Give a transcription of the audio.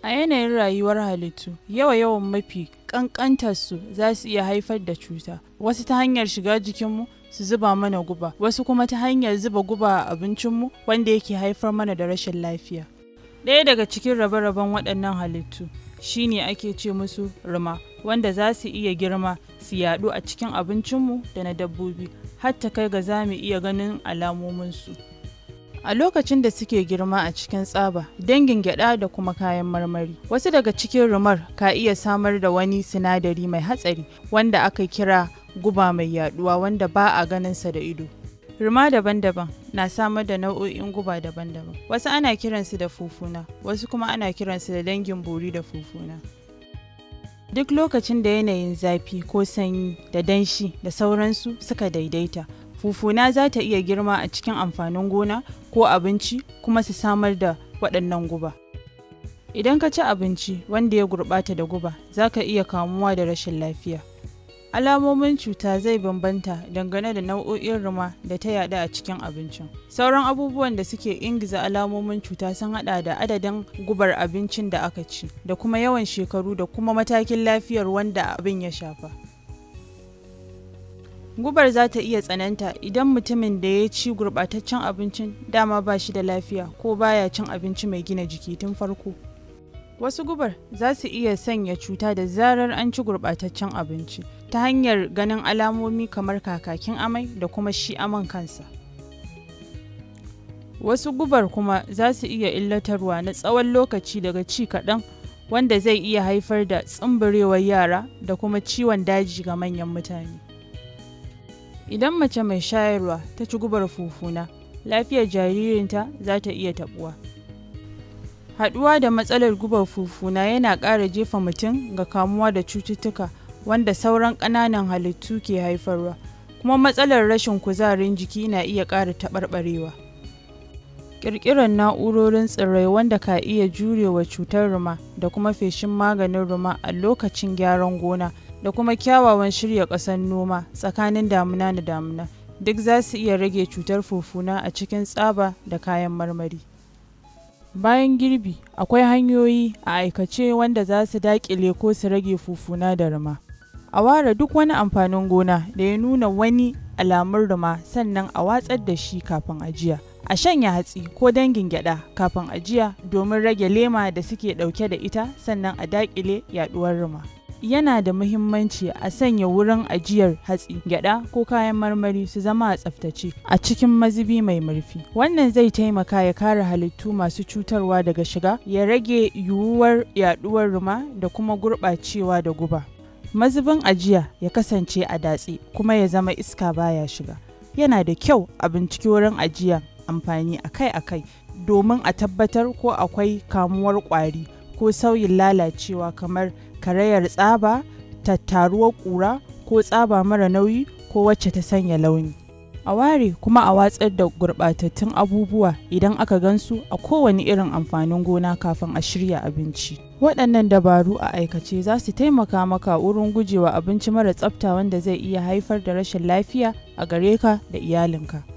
A yanayin rayuwar halittu, yawa-yawan mafi ƙanƙantarsu za su iya haifar da cuta, wasu ta hanyar shiga jikinmu su zuba mana guba, wasu kuma ta hanyar zuba guba a abincinmu wanda yake haifar mana da rashin lafiya. Ɗaya daga cikin rabe-raben waɗannan halittu shine ake ce musu ruma, wanda za su iya girma su yaɗu a cikin abincinmu da na dabbobi, har ta kai ga za mu iya ganin alamominsu. A lokacin da suke girma a cikin tsaba, dangin gyada da kuma kayan marmari. Wasu daga cikin rumar ka iya samar da wani sinadari mai hatsari wanda aka kira guba mai yaduwa wanda ba a ganinsa da ido. Ruma daban-daban na samar da nau'o'in guba daban-daban. Wasu ana kiransu da fufuna, wasu kuma ana kiransu da dangin bori da fufuna. Duk lokacin da yanayin zafi ko sanyi da danshi da sauransu suka daidaita, fufuna za ta iya girma a cikin amfanin gona ko abinci kuma su samar da waɗannan guba. Idan ka ci abinci wanda ya gurɓata da guba, za ka iya kamuwa da rashin lafiya. Alamomin cuta zai bambanta dangane da nau'o'in ruma da ta yaɗu a cikin abincin. Sauran abubuwan da suke ingiza alamomin cuta sun haɗa da adadin gubar abincin da aka ci, da kuma yawan shekaru da kuma matakin lafiyar wanda abin ya shafa. Gubar za ta iya tsananta idan mutumin da ya ci gurɓataccen abincin dama ba shi da lafiya ko baya cin abinci mai gina jiki tun farko. Wasu gubar za su iya sanya cuta da zarar an ci gurɓataccen abinci ta hanyar ganin alamomi kamar kakakin amai da kuma shi aman kansa. Wasu gubar kuma za su iya illatarwa na tsawon lokaci daga ci kaɗan wanda zai iya haifar da tsumburewar yara da kuma ciwon daji ga manyan mutane. Idan mace mai shayarwa ta ci gubar fufuna, lafiyar jaririnta za ta iya taɓuwa. Haɗuwa da matsalar gubar fufuna yana ƙara jefa mutum ga kamuwa da cututtuka wanda sauran ƙananan halittu ke haifarwa, kuma matsalar rashin kuzarin jiki na iya ƙara taɓarɓarewa. Ƙirƙirar na'urorin tsirrai wanda ka iya jurewa cutar ruma da kuma feshin maganin ruma a lokacin gyaran gona da kuma kyawawan shirya ƙasar noma tsakanin damuna da damuna duk za su iya rage cutar fufuna a cikin tsaba da kayan marmari. Bayan girbi, akwai hanyoyi a aikace wanda za su daƙile ko su rage fufuna da ruma. A ware duk wani amfanin gona da ya nuna wani alamun ruma sannan a watsar da shi kafin ajiya. A shanya hatsi ko dangin gyada kafin ajiya domin rage lema da suke ɗauke da ita sannan a daƙile yaɗuwar ruma. yana da muhimmanci a sanya wurin ajiyar hatsi, gyada ko kayan marmari su zama a tsaftace a cikin mazubi mai murfi. Wannan zai taimaka ya kare halittu masu cutarwa daga shiga, ya rage yiwuwar yaduwar ruma da kuma gurɓacewa da guba. Mazubin ajiya ya kasance a datse kuma ya zama iska baya shiga. Yana da kyau a binciki wurin ajiya amfani akai-akai domin a tabbatar ko akwai kamuwar ƙwari ko sauyin lalacewa kamar karayar tsaba, tattaruwar ƙura ko tsaba mara nauyi ko wacce ta sanya launi. A ware kuma a watsar da gurɓatattun abubuwa idan aka gansu a kowane irin amfanin gona kafin a shirya abinci. Waɗannan dabaru a aikace za su taimaka maka wurin gujewa abinci mara tsafta wanda zai iya haifar da rashin lafiya a gare ka da iyalinka.